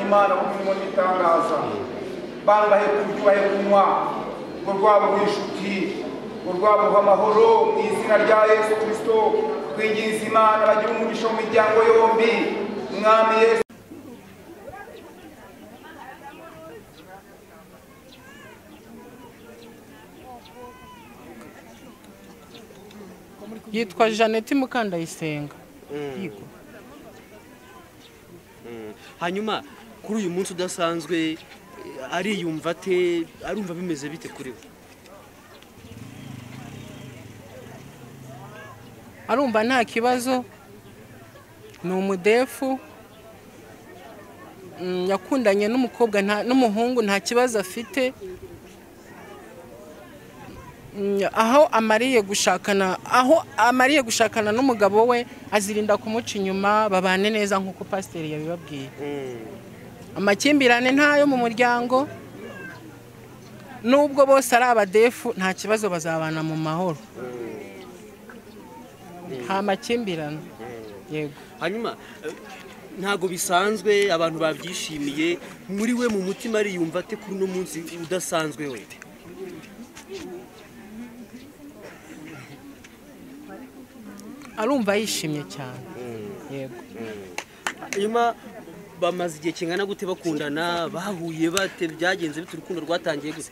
imirimo n'ibitangaza bana bahe kurya ubahe kunywa ngo rwaba rw'inshuti ngo rwaba amahoro mu izina rya yesu kirisito twinginze imana bagira umugisha mu miryango yombi mwami yesu yitwa jeannette mukandayisenga yego hanyuma kuri uyu munsi udasanzwe eh, ariyumva ate arumva bimeze bite kuri we arumva nta kibazo ni umudefu Mm, yakundanye n'umukobwa nta- n'umuhungu nta kibazo afite Mm, aho amariye gushakana aho amariye gushakana n'umugabo we azirinda kumuca inyuma babane neza nk'uko pasiteri yabibabwiye amakimbirane ntayo mu muryango nubwo bose ari abadefu nta kibazo bazabana mu mahoro nta makimbirane yego hanyuma eh, ntabwo bisanzwe abantu babyishimiye muri we mu mutima ariyumva ate kuri uno munsi udasanzwe we arumva yishimye cyane yego hanyuma bamaze igihe kingana gute bakundana bahuye bate byagenze bite urukundo rwatangiye gute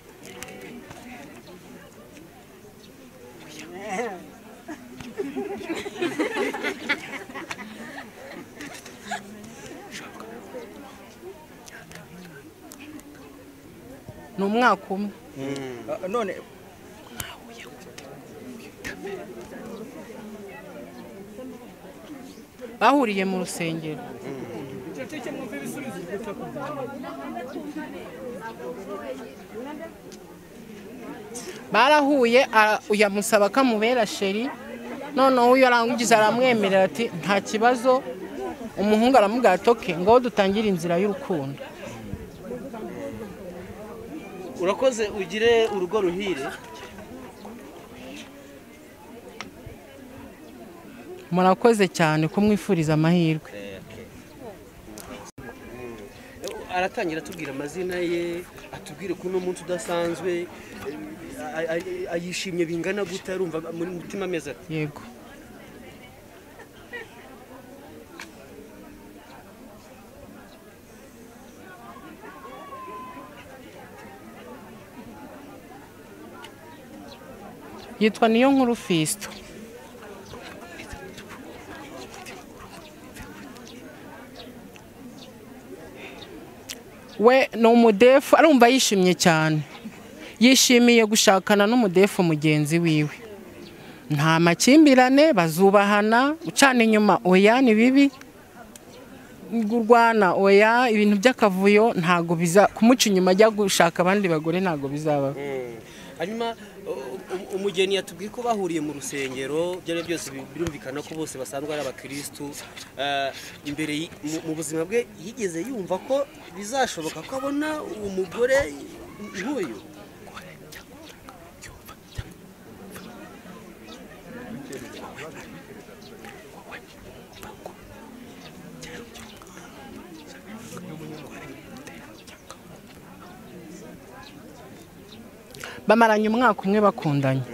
ni umwaka umwe none bahuriye mu rusengero barahuye ara- uyu amusaba ko amubera sheri noneho uyu arangiza aramwemerera ati nta kibazo umuhungu aramubwira ati oke ngaho dutangire inzira y'urukundo urakoze ugire urugo ruhire murakoze cyane kumwifuriza amahirwe aratangira atubwira amazina ye atubwire ko uno munsi udasanzwe a- a- a- ayishimye bingana gute arumva muri mutima ameze ate yego yitwa niyo nkuru fisito we ni umudefu arumva yishimye cyane yishimiye gushakana n'umudefu mugenzi wiwe nta makimbirane bazubahana gucana inyuma oya ni bibi urwana oya ibintu by'akavuyo ntabwo biza kumuca inyuma ajya gushaka abandi bagore ntabwo bizaba hanyuma u- u- umugeni yatubwiye ko bahuriye mu rusengero ibyo ari byo byose bi- birumvikana ko bose basanzwe ari abakirisitu Eh, imbere y- mu- mu buzima bwe yigeze yumva ko bizashoboka ko abona umugore nk'uyu bamaranye umwaka umwe bakundanye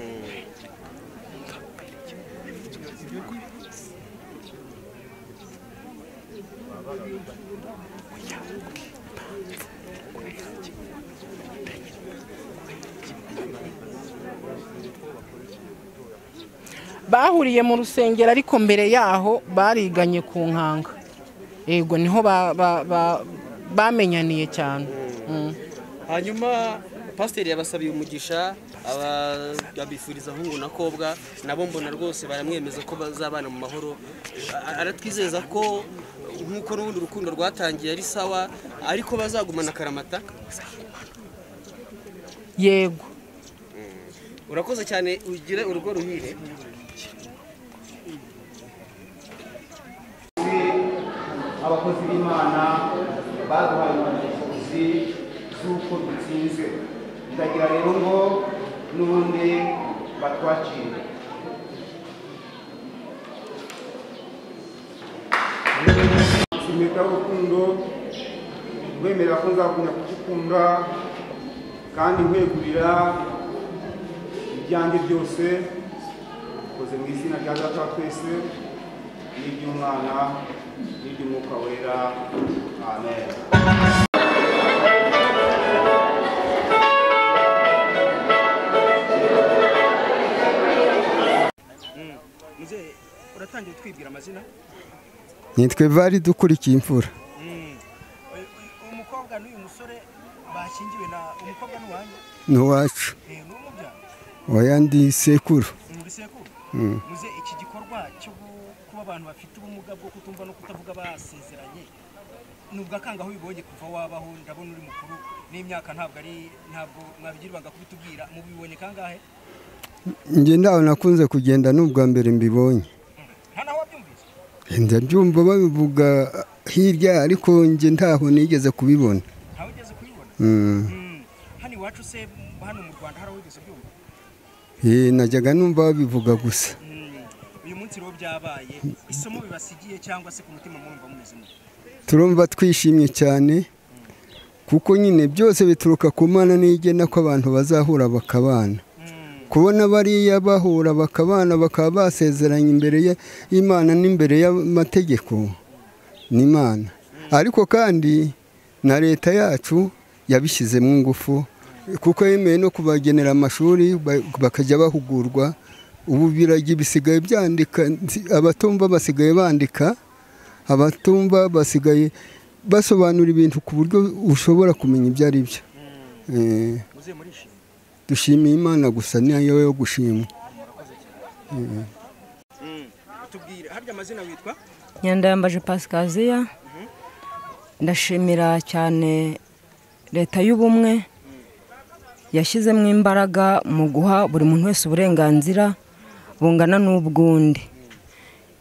bahuriye mu rusengero ariko mbere yaho bariganye ku nkanga yego niho ba- ba- ba- bamenyaniye cyane Mm. hanyuma pasiteri yabasabiye umugisha aba- abifuriza ahungu na kobwa nabo mbona rwose baramwemeza ko bazabana mu mahoro A- aratwizeza ko nk'uko n'ubundi urukundo rwatangiye ari sawa ariko bazagumana akaramata yego urakoze cyane ugire urugo ruhire abakozi b'imana baduhaye impamyabushobozi z'uko dutsinzwe ndagira rero ngo n'ubundi batwakire impeta y'urukundo nkwemerera ko nzagumya kugikunda kandi nkwegurira ibyanjye byose ukoze mu izina rya data wa twese n'iry'umwana n'iry'umwuka wera amen muzehe uratangira utwibwira amazina nitwe bari dukurikiye imfura Uyu- uyu mukobwa n'uyu musore bashyingiwe na umukobwa n'uwanjye n'iwacu Eh, ni umubyara oya ndi sekuru ni bisekuru muze iki gikorwa cyo gu- kuba abantu bafite ubumuga bwo kutumva no kutavuga basezeranye ni ubwakangaho bibonye kuva wabaho ndabona uri mukuru n'imyaka ntabwo ari ntabwo mwabigirwaga kubitubwira mubibonye kangahe njye ntawe nakunze kugenda n'ubwa mbere mbibonye nta naho wabyumvise ndabyumva babivuga hirya ariko njye ntaho nigeze kubibona ntawe ugeze kubibona Mm. Mm. hano iwacu se m- hano mu rwanda hari aho wigeze byumva Eh, najyaga numva babivuga gusa Mm. uyu munsi rero byabaye isomo bibasigiye cyangwa se ku mutima mwumva mumeze mute turumva twishimye cyane kuko nyine byose bituruka ku mana n'igena ko abantu bazahura bakabana kubona bariya bahura bakabana bakaba basezeranye imbere ya- y'imana n'imbere y'amategeko n'imana ariko kandi na leta yacu yabishyizemo ingufu kuko yemeye no kubagenera amashuri ba- bakajya bahugurwa ubu biragi bisigaye byandika nzi- abatumva basigaye bandika abatumva basigaye basobanura ibintu ku buryo ushobora kumenya ibyo ari byo Eh, muze murishima dushimiye imana gusa niyo yo gushimwa tubwire harya amazina witwa nyandayambaje pasikaziya ndashimira cyane leta y'ubumwe yashyizemo imbaraga mu guha buri muntu wese uburenganzira bungana n'ubw'undi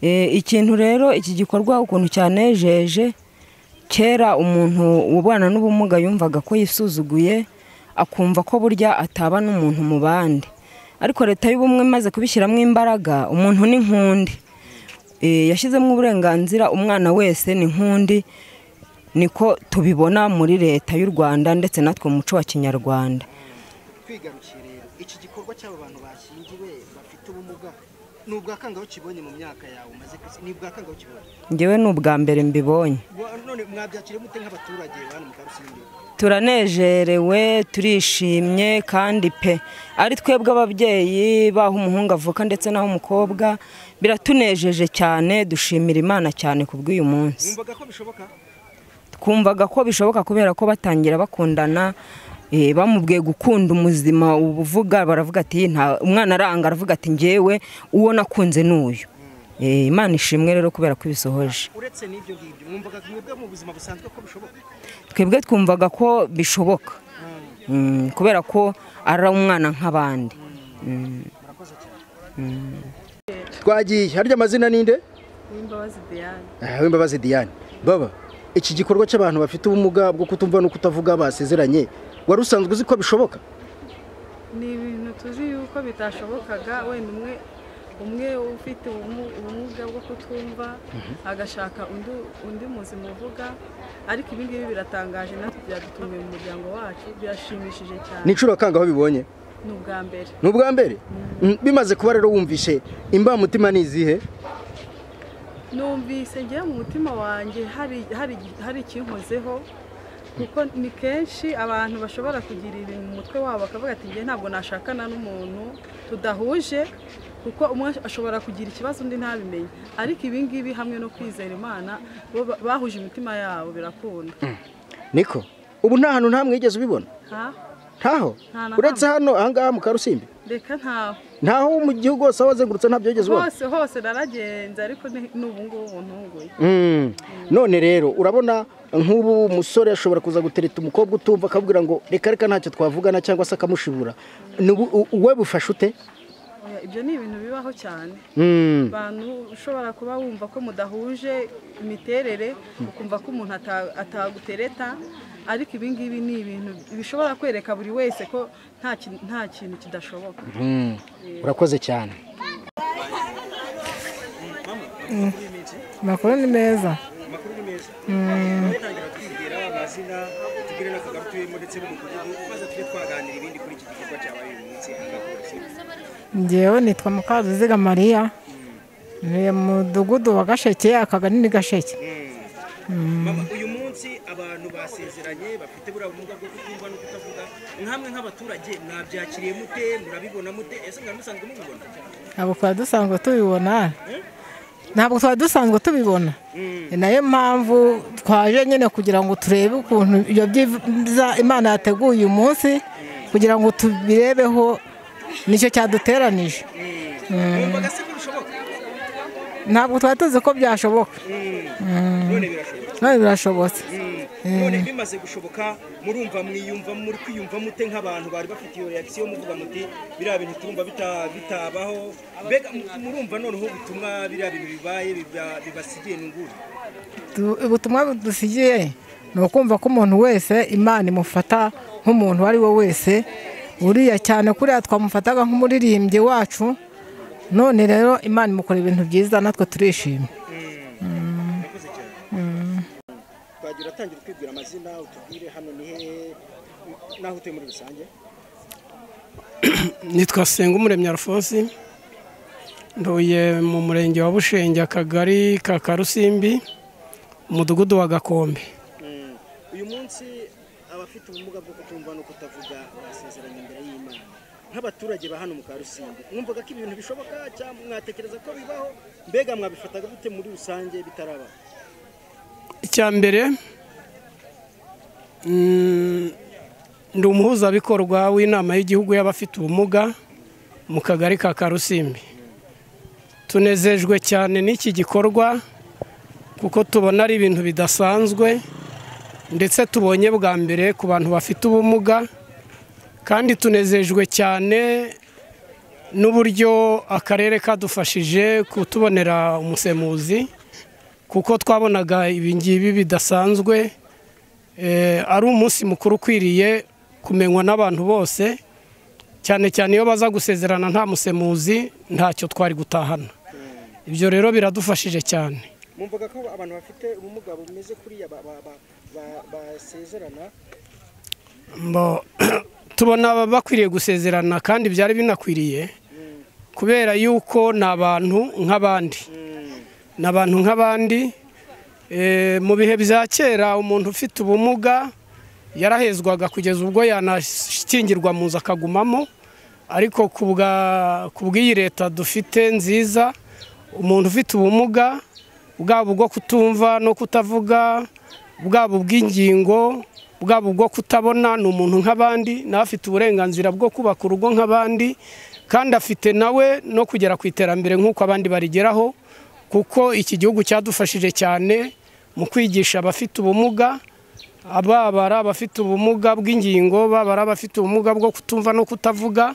Eh, ikintu rero iki gikorwa ukuntu cyanejeje kera umuntu ubana n'ubumuga yumvaga ko yisuzuguye akumva ko burya ataba n'umuntu mu bandi ariko leta y'ubumwe imaze kubishyiramo imbaraga umuntu ni nk'undi Eh, yashyizemo uburenganzira umwana wese ni nk'undi niko tubibona muri leta y'u rwanda ndetse natwe mu muco wa kinyarwanda twigarukiye rero iki gikorwa cy'aba bantu bashyingiwe bafite ubumuga ni ubwakangaho kibonye mu myaka yawe umaze ku isi ni ubwakangaho kibonye ngewe ni ubwa mbere mbibonye Wa- none mwabyakiriye mute nk'abaturage hano mu karusengero turanejerewe turishimye kandi pe ari twebwe ababyeyi baho umuhungu avuka ndetse n'aho umukobwa biratunejeje cyane dushimira imana cyane ku bw'uyu munsi mwumvaga ko bishoboka twumvaga ko bishoboka kubera ko batangira bakundana eh, bamubwiye gukunda umuzima ubu uvuga baravuga ati nta umwana aranga aravuga ati ngewe uwo nakunze ni uyu Eh, imana ishimwe rero kubera ko ibisohoje uretse n'ibyo ngibyo mwumvaga mwebwe mu buzima busanzwe ko bishoboka twebwe twumvaga ko bishoboka Mm, kubera ko ari umwana nk'abandi twagiye harya amazina ninde N'imbabazi Diane w'imbabazi diane baba iki gikorwa cy'abantu bafite ubumuga bwo kutumva no kutavuga basezeranye wari usanzwe uzi ko bishoboka ni ibintu tuzi yuko bitashobokaga wenda umwe umwe ufite ubumu- ubumuga bwo kutumva agashaka undi undi muzima uvuga ariko ibi ngibi biratangaje natwe byadutunguye mu muryango wacu birashimishije cyane ni inshuro kangaho bibonye ni ubwa mbere ni ubwa mbere Mm, bimaze kuba rero wumvishe imbamutima ni izihe numvise ngewe mu mutima wanjye hari hari hari ikinkozeho kuko ni kenshi abantu bashobora kugira ibintu mu mutwe wabo bakavuga ati ngewe ntabwo nashakana n'umuntu tudahuje kuko umwe ashobora kugira ikibazo undi ntabimenye ariko ibi ngibi hamwe no kwizera imana bo ba- bahuje imitima yabo birakunda niko ubu nta hantu nta mwigeze ubibona ha ntaho Nta na uretse hano ahangaha mu karusimbi reka ntaho ntaho mu gihugu hose aho wazengurutse ntabyo wigeze ubona hose hose naragenze ariko ni ni ubu ngubu ntunguye Mm. none rero urabona nk'ubu umusore ashobora kuza gutereta umukobwa utumva akabwira ngo reka reka ntacyo twavugana cyangwa se akamushibura Ni ubu- u- we bufashe ute Oya, ibyo ni ibintu bibaho cyane Mm. abantu ushobora kuba wumva ko mudahuje imiterere ukumva ko umuntu ata- atagutereta ariko ibi ngibi ni ibintu bishobora kwereka buri wese ko nta kin- nta kintu kidashoboka Mm. urakoze cyane amakuru ni meza amazina tubwire n'akagari tuyemo ndetse n'umudugudu maze tujye twaganira ibindi kuri iki gikorwa cyabaye uyu munsi aha ngaha polisi ngewe nitwa mukaruziga mariya ni mudugudu wa gasheke akagari ni gasheke Mama, uyu munsi abantu basezeranye bafite buriya bumuga bwo kutumva no kutavuga nkamwe nk'abaturage mwabyakiriye mute murabibona mute ese mwari musanzwe mubibona ntabwo twari dusanzwe tubibona ntabwo twari dusanzwe tubibona ni nayo mpamvu twaje nyine kugira ngo turebe ukuntu ibyo byiza imana yateguye uyu munsi kugira ngo tubirebeho nicyo cyaduteranije mwumvaga se ko bishoboka ntabwo twari tuzi ko byashoboka none birashoboka none birashobotse none bimaze gushoboka murumva mwiyumva muri kwiyumva mute nk'abantu bari bafite iyo reakisiyo muvuga muti biriya bintu turumva bita- bitabaho mbega mu- murumva noneho ubutumwa biriya bintu bibaye biba- bibasigiye nunguru Du- ubutumwa budusigiye ni ukumva ko umuntu wese imana imufata nk'umuntu uwo ari we wese uriya cyane kuriya twamufataga nk'umuririmbyi wacu none rero imana imukora ibintu byiza natwe turishimye murakoze cyane twagira atangira utwibwira amazina utubwire hano ni hehe n'aho utuye muri rusange nitwa senga umuremyi alphonse ntuye mu murenge wa bushenge akagari ka karusimbi umudugudu wa gakombe Mm. uyu munsi abafite ubumuga bwo kutumva no kutavuga basezeranye imbere y'imana nk'abaturage ba hano mu karusimbi mwumvaga ko ibintu bishoboka cyangwa mwatekereza ko bibaho mbega mwabifataga gute muri rusange bitaraba icya mbere mm, ndi umuhuzabikorwa w'inama y'igihugu y'abafite ubumuga mu kagari ka karusimbi tunezejwe cyane n'iki gikorwa kuko tubona ari ibintu bidasanzwe ndetse tubonye bwa mbere ku bantu bafite ubumuga kandi tunezejwe cyane n'uburyo akarere kadufashije kutubonera umusemuzi kuko twabonaga ibingibi bidasanzwe eh, ari umunsi mukuru ukwiriye kumenywa n'abantu bose cyane cyane iyo baza gusezerana nta musemuzi ntacyo twari gutahana ibyo rero biradufashije cyane mwumvaga ko abantu bafite ubumuga bumeze kuriya ba- ba- ba- ba- basezerana Mbo- tubona bakwiriye gusezerana kandi byari binakwiriye kubera yuko ni abantu nk'abandi ni abantu nk'abandi Eh, mu bihe bya kera umuntu ufite ubumuga yarahezwaga kugeza ubwo yanashyingirwa mu nzu akagumamo ariko ku bwa- ku bw'iyi leta dufite nziza umuntu ufite ubumuga bwaba ubwo kutumva no kutavuga bwaba ubw'ingingo bwaba ubwo kutabona ni umuntu nk'abandi nawe afite uburenganzira bwo kubaka urugo nk'abandi kandi afite nawe no kugera ku iterambere nk'uko abandi barigeraho kuko iki gihugu cyadufashije cyane mu kwigisha abafite ubumuga baba ari abafite ubumuga bw'ingingo baba ari abafite ubumuga bwo kutumva no kutavuga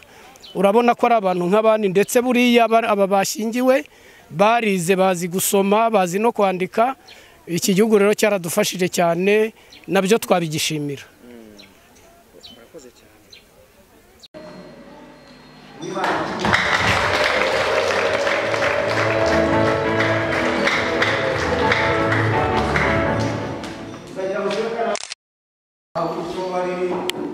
urabona ko ari abantu nk'abandi ndetse buriya aba aba bashyingiwe barize bazi gusoma bazi no kwandika iki gihugu rero cyaradufashije cyane nabyo twabigishimira aho icyo bari